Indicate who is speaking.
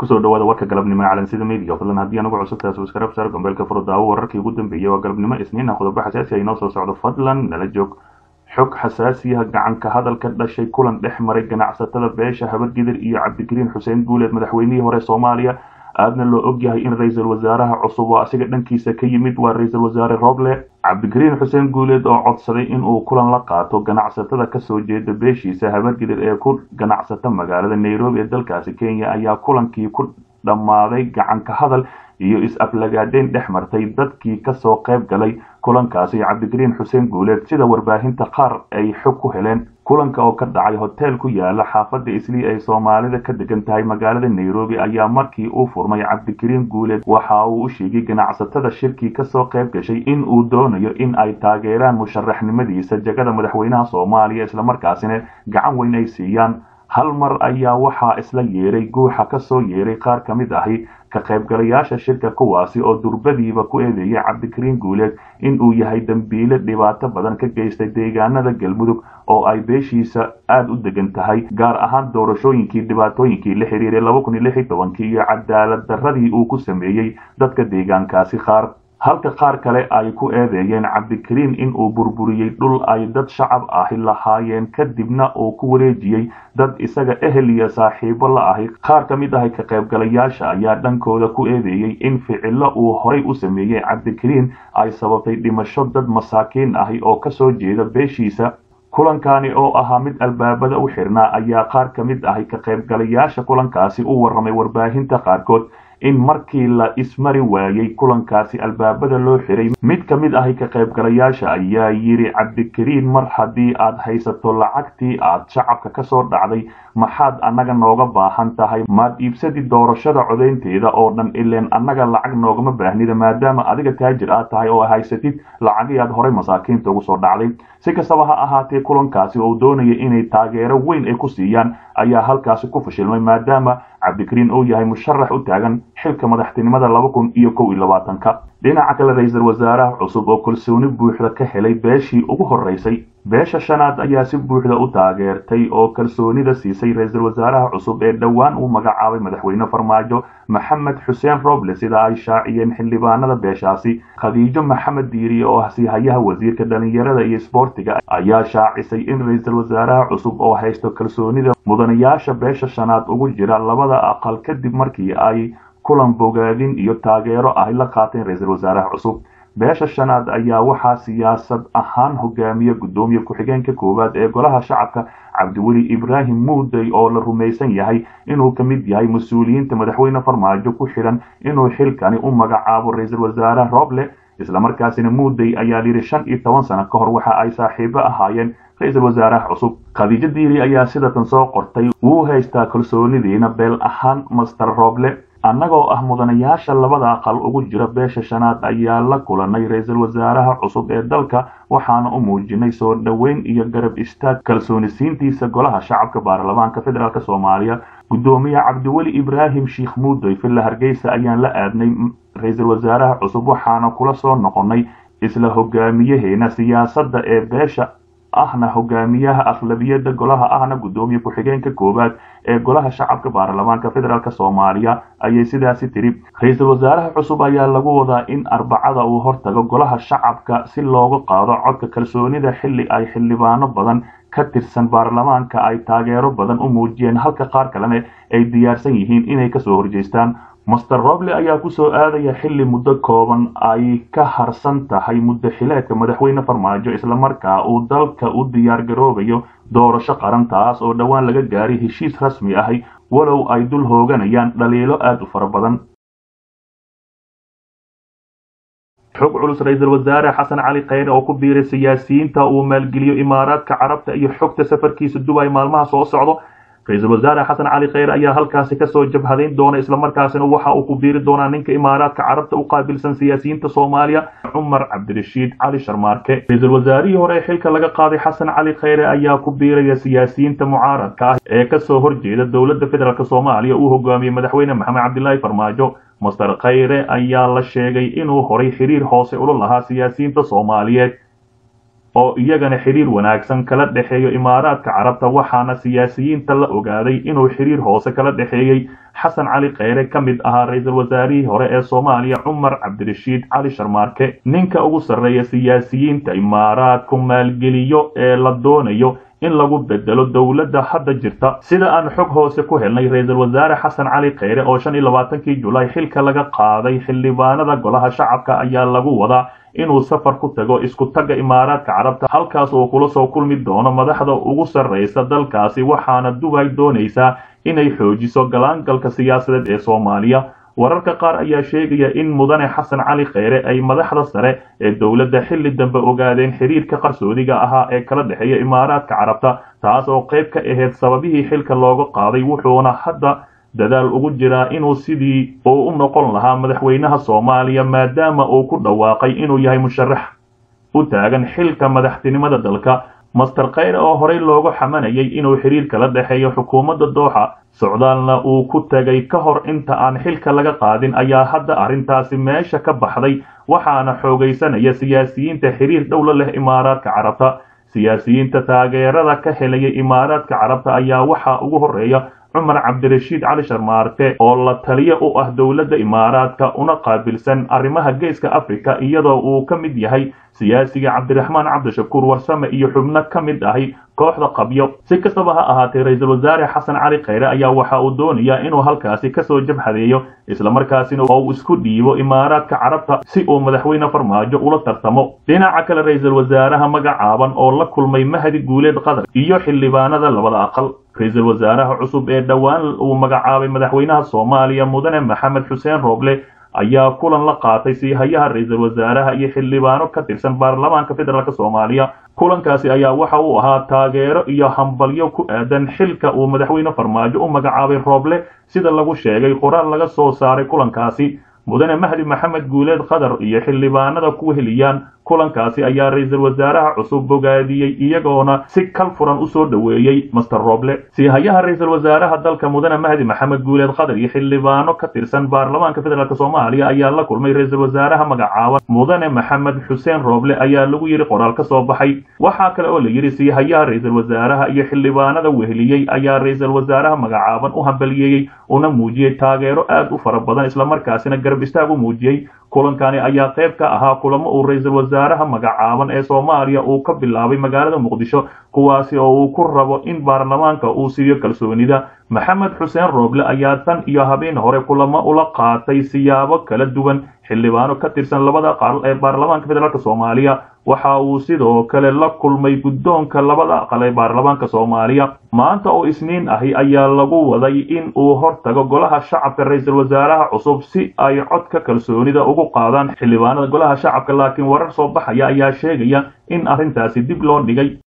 Speaker 1: kusoo dhawaada warka galabnimo ee calansida media fadlan haddii anugu cusub taas waskarab saar gombeelka furdaawo wararkii ugu dambeeyey waa galabnimo isniin ah qodobo xasaasi ah inoo soo socdo fadlan nala joog xog xasaasiyaha gacanka hadal ka dhashay kulan dhex maray ganacsatada beesha habargidir iyo cabdikariin xuseen guuleed madaxweynihii hore soomaaliya aadna loo ogyahay in ra-iisul wasaaraha cusub oo asiga dhankiisa ka yimid waa ra-iisul wasaare roble cabdikariin xuseen guuleed oo codsaday inuu kulan la qaato ganacsatada kasoo jeeda beeshiisa habargidir ee ku ganacsata magaalada nairobi ee dalkaasi kenya ayaa kulankii ku dhammaaday gacanka hadal iyo is-aflagaadeyn dhex martay dadkii kasoo qayb galay kulankaasi cabdikariin xuseen guuleed sida warbaahinta qaar ay xog ku heleen kulanka oo ka dhacay hoteel ku yaala xaafadda islii ay soomaalida ka degan tahay magaalada nairobi ayaa markii uu furmay cabdikariin guuleed waxa uu u sheegay ganacsatada shirkii kasoo qayb gashay in uu doonayo in ay taageeraan musharaxnimadiisa jagada madaxweynaha soomaaliya islamarkaasina gacan weyn ay siiyaan hal mar ayaa waxaa isla yeeray guuxa kasoo yeeray qaar ka mid ahi ka qaybgalayaasha shirka kuwaasi oo durbadiiba ku eedeeyay cabdikariin guuleed in uu yahay dembiile dhibaato badan ka geystay deegaanada galmudug oo ay beeshiisa aada u degan tahay gaar ahaan doorashooyinkii dhibaatooyinkii la xiriiray laba kun iyo lix iyo tobankii iyo cadaalad darradii uu ku sameeyey dadka deegaankaasi qaar halka qaar kale ay ku eedeeyeen cabdikariin in uu burburiyey dhul ay dad shacab ahi lahaayeen kadibna uu ku wareejiyey dad isaga ehel iyo saaxiibo la ahi qaar ka mid ahi ka qaybgalayaasha ayaa dhankooda ku eedeeyey in ficilo uu horay u sameeyey cabdikariin ay sababtay dhimasho dad masaakiin ahi oo kasoo jeeda beeshiisa kulankani oo ahaa mid albaabada u xirnaa ayaa qaar ka mid ahi ka qaybgalayaasha kulankaasi u warramay warbaahinta qaarkood in markii la ismari waayey kulankaasi albaabada loo xiray mid ka mid ahi ka qaybgalayaasha ayaa yidhi cabdikariin mar haddii aad haysato lacagtii aad shacabka kasoo dhacday maxaad annaga nooga baahan tahay maad iibsadi doorashada codaynteeda oo dhan ileen annaga lacag noogama baahnida maadaama adiga taajir aad tahay oo haysatid lacagii aad horay masaakiinta ugu soo dhacday si kastaba ha ahaatee kulankaasi oo doonaya inay taageero weyn ay ku siiyaan ayaa halkaasi ku fashilmay maadaama cabdikariin uu yahay musharax u taagan xilka madaxtinimada laba kun iyo kow iyo labaatanka dhinaca kale ra-iisul wasaaraha cusub oo kalsooni buuxda ka helay beeshii ugu horeysay beesha shanaad ayaa si buuxda u taageertay oo kalsoonida siisay ra-iisul wasaaraha cusub ee dhowaan uu magacaabay madaxweyne farmaajo maxamed xuseen roble sida ay shaaciyeen xildhibaanada beeshaasi khadiijo maxamed diiriye oo ah siihayaha wasiirka dhalinyarada iyo isboortiga ayaa shaacisay in ra-iisul wasaaraha cusub oo haysto kalsoonida mudanayaasha beesha shanaad ugu jira labada aqal kadib markii ay kulan bogaadin iyo taageero ahy la qaateen ra-iisul wasaaraha cusub beesha shanaad ayaa waxaa siyaasad ahaan hogaamiya guddoomiye ku-xigeenka koowaad ee golaha shacabka cabdiweli ibraahim muudey oo la rumaysan yahay inuu ka mid yahay mas-uuliyiinta madaxweyne farmaajo ku xidhan inuu xilkani u magacaabo ra-iisul wasaare roble islamarkaasina muudey ayaa yidhi shan iyo toban sano ka hor waxa ay saaxiibo ahaayeen ra-iisul wasaaraha cusub khadiijo diiri ayaa sidatan soo qortay wuu haystaa kalsoonidiina beel ahaan master roble annagoo ah mudanayaasha labada aqal ugu jira beesha shanaad ayaa la kulanay ra-iisul wasaaraha cusub ee dalka waxaana u muujinay soo dhoweyn iyo garab istaag kalsoonisiintiisa golaha shacabka baarlamaanka federaalk soomaaliya guddoomiye cabdiweli ibraahim sheikh muudey villa hargeysa ayaan la aadnay ra-iisul wasaaraha cusub waxaana kula soo noqonnay isla hogaamiyaheena siyaasadda ee beesha ahna hogaamiyaha aqlabiyada golaha ahna guddoomiye ku-xigeenka koowaad ee golaha shacabka baarlamaanka federaalk soomaaliya ayay sidaasi tiri ra-iisul wasaaraha cusub ayaa lagu wadaa in arbacada uu hortago golaha shacabka si looga qaado codka kalsoonida xilli ay xildhibaano badan ka tirsan baarlamaanka ay taageero badan u muujiyeen halka qaar kalena ay diyaarsan yihiin inay kasoo horjeestaan master roble ayaa kusoo aadaya xilli muddo kooban ay ka harsan tahay muddo xileedka madaxweyne farmaajo islamarkaa uu dalka u diyaar garoobayo doorasho qaran taas oo dhowaan laga gaaray heshiis rasmi ahi walow ay dul hooganayaan dhaliilo aada u fara badan xog culus ra-iisul wasaare xasan cali kheyre oo ku biiray siyaasiyiinta uu maalgeliyo imaaraadka carabta iyo xogta safarkiisa dubay maalmaha soo socdo ra-iisul wasaare xasan cali kheyre ayaa halkaasi kasoo jabhadayn doona islamarkaasina waxa uu ku biiri doonaa ninka imaaraadka carabta u qaabilsan siyaasiyiinta soomaaliya cumar cabdirashiid cali sharmaarke ra-iisul wasaarihii hore ee xilka laga qaaday xasan cali kheyre ayaa ku biiraya siyaasiyiinta mucaaradka ah ee kasoo horjeeda dowladda federaalk soomaaliya uu hogaamiyey madaxweyne maxamed cabdilaahi farmaajo master kheyre ayaa la sheegay inuu horay xiriir hoose ula lahaa siyaasiyiinta soomaaliyeed oo iyagana xiriir wanaagsan kala dhexeeyo imaaraadka carabta waxaana siyaasiyiinta la ogaaday inuu xiriir hoose kala dhexeeyey xasan cali kheyre ka mid ahaa ra-iisul wasaarihii hore ee soomaaliya cumar cabdirashiid cali sharmaarke ninka ugu sarreeya siyaasiyiinta imaaraadku maalgeliyo ee la doonayo in lagu bedelo dowladda hadda jirta sida aan xog hoose ku helnay ra-iisul wasaare xasan cali kheyre oo shan iyo labaatankii julaay xilka laga qaaday xildhibaanada golaha shacabka ayaa lagu wadaa inuu safar ku tago isku tagga imaaraadka carabta halkaas uu kula soo kulmi doono madaxda ugu sarraysa dalkaasi waxaana dubay doonaysaa inay xoojiso galaangalka siyaasadeed ee soomaaliya wararka qaar ayaa sheegaya in mudane xasan cali kheyre ay madaxda sare ee dowladda xilli dambe ogaadeen xiriirka qarsoodiga ahaa ee kala dhexeeya imaaraadka carabta taas oo qayb ka ahayd sababihii xilka looga qaaday wuxuuna hadda dadaal ugu jiraa inuu sidii uu u noqon lahaa madaxweynaha soomaaliya maadaama uu ku dhawaaqay inuu yahay musharax u taagan xilka madaxtinimada dalka master kheyre oo horey loogu xamanayay inuu xiriir kala dhexeeyo xukuumadda dooxa socdaalna uu ku tegay ka hor inta aan xilka laga qaadin ayaa hadda arrintaasi meesha ka baxday waxaana xoogaysanaya siyaasiyiinta xiriir dhowla leh imaaraadka carabta siyaasiyiinta taageerada ka helaya imaaraadka carabta ayaa waxaa ugu horeeya cumar cabdirashiid cali sharmaarke oo la taliyo u ah dowladda imaaraadka una qaabilsan arrimaha geeska afrika iyadoo uu ka mid yahay siyaasiga cabdiraxmaan cabdishakuur warsame iyo xubno ka mid ahi kooxda qabyo si kastaba ha ahaatee ra-iisul wasaare xasan cali kheyre ayaa waxa uu doonayaa inuu halkaasi kasoo jabhadeeyo islamarkaasina uu isku dhiibo imaaraadka carabta si uu madaxweyne farmaajo ula tartamo dhinaca kale ra-iisul wasaaraha magacaaban oo la kulmay mahdi guuleed qatar iyo xildhibaanada labada aqal ra-iisul wasaaraha cusub ee dhowaan uu magacaabay madaxweynaha soomaaliya mudane maxamed xuseen rooble ayaa kulan la qaatay siihayaha ra-iisul wasaaraha iyo xildhibaano ka tirsan baarlamaanka federaalk soomaaliya kulankaasi ayaa waxa uu ahaa taageero iyo hambalyo ku aadan xilka uu madaxweyne farmaajo u magacaabay rooble sida lagu sheegay qoraal laga soo saaray kulankaasi mudane mahdi maxamed guuleed qatar iyo xildhibaanada ku heliyaan kulankaasi ayaa ra-iisul wasaaraha cusub bogaadiyey iyagoona si kal furan usoo dhoweeyey master roble siihayaha ra-iisul wasaaraha dalka mudane mahdi maxamed guuleed qatar iyo xildhibaano ka tirsan baarlamaanka federaalk soomaaliya ayaa la kulmay ra-iisul wasaaraha magacaaban mudane maxamed xuseen roble ayaa lagu yidhi qoraal ka soo baxay waxaa kale oo la yidhi siihayaha ra-iisul wasaaraha iyo xildhibaanada weheliyey ayaa ra-iisul wasaaraha magacaaban u hambaliyeeyey una muujiyey taageero aad u fara badan islamarkaasina garab istaag u muujiyey kulankani ayaa qayb ka ahaa kulamo uu ra-iisul wasaaraha magacaaban ee soomaaliya uu ka bilaabay magaalada muqdisho kuwaasi oo uu ku rabo in baarlamaanka uu siiyo kalsoonida maxamed xuseen rooble ayaa tan iyo habeen hore kulamo ula qaatay siyaabo kala duwan xildhibaano ka tirsan labada aqal ee baarlamaanka federaalk soomaaliya waxa uu sidoo kale la kulmay guddoonka labada aqal ee baarlamaanka soomaaliya maanta oo isniin ahi ayaa lagu waday in uu hortago golaha shacabka ra-iisul wasaaraha cusub si ay codka kalsoonida ugu qaadaan xildhibaanada golaha shacabka laakiin warar soo baxaya ayaa sheegaya in arrintaasi dib loo dhigay